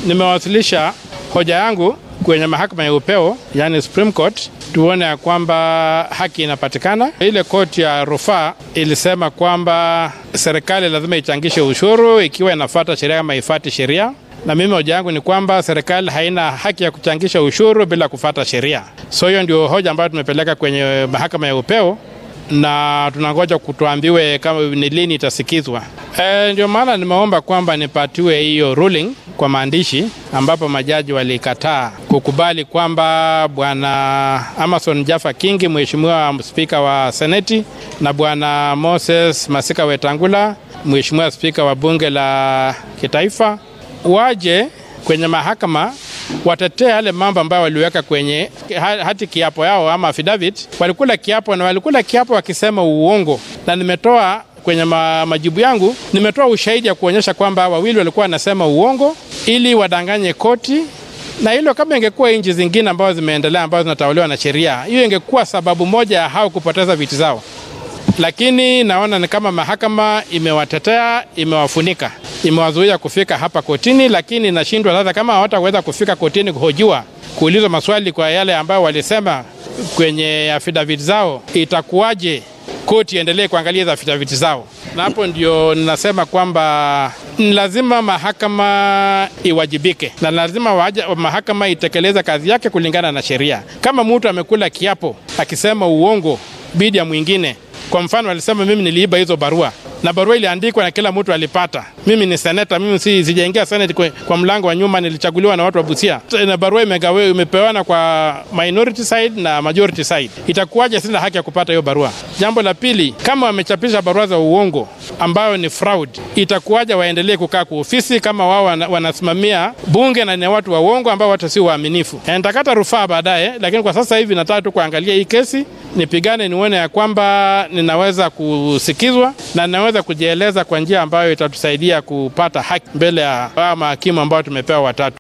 nimewasilisha hoja yangu kwenye mahakama ya upeo, yani Supreme Court, tuone ya kwamba haki inapatikana. Ile koti ya rufaa ilisema kwamba serikali lazima ichangishe ushuru ikiwa inafuata sheria kama ifati sheria, na mimi hoja yangu ni kwamba serikali haina haki ya kuchangisha ushuru bila kufuata sheria. So hiyo ndio hoja ambayo tumepeleka kwenye mahakama ya upeo na tunangoja kutuambiwe kama ni lini itasikizwa. E, ndio maana nimeomba kwamba nipatiwe hiyo ruling kwa maandishi, ambapo majaji walikataa kukubali kwamba bwana Amason Jaffa Kingi, mheshimiwa spika wa seneti, na bwana Moses Masika Wetangula, mheshimiwa spika wa bunge la kitaifa, waje kwenye mahakama watetee yale mambo ambayo waliweka kwenye hati kiapo yao ama affidavit. Walikula kiapo na walikula kiapo wakisema uongo, na nimetoa kwenye ma, majibu yangu nimetoa ushahidi ya kuonyesha kwamba wawili walikuwa wanasema uongo ili wadanganye koti, na hilo kama ingekuwa nchi zingine ambazo zimeendelea ambazo zinatawaliwa na sheria, hiyo ingekuwa sababu moja ya hao kupoteza viti zao, lakini naona ni kama mahakama imewatetea, imewafunika imewazuia kufika hapa kotini, lakini nashindwa sasa, kama hawataweza kufika kotini kuhojiwa, kuulizwa maswali kwa yale ambayo walisema kwenye affidavit zao, itakuwaje koti iendelee kuangalia hizo affidavit zao? Na hapo ndio ninasema kwamba ni lazima mahakama iwajibike na lazima waja, mahakama itekeleze kazi yake kulingana na sheria. Kama mtu amekula kiapo akisema uongo bidi ya mwingine, kwa mfano alisema mimi niliiba hizo barua na barua iliandikwa na kila mtu alipata. Mimi ni seneta, mimi si sijaingia seneti kwa, kwa mlango wa nyuma, nilichaguliwa na watu wa Busia, na barua imegawe imepewana kwa minority side na majority side. Itakuwaje sina haki ya kupata hiyo barua? Jambo la pili, kama wamechapisha barua za uongo ambayo ni fraud, itakuwaje waendelee kukaa kwa ofisi kama wao wanasimamia bunge na ni watu wa uongo ambao watu si waaminifu? Nitakata rufaa baadaye, lakini kwa sasa hivi nataka tu kuangalia hii kesi nipigane nione ya kwamba ninaweza kusikizwa na ninaweza kujieleza kwa njia ambayo itatusaidia kupata haki mbele ya mahakimu ambao tumepewa watatu.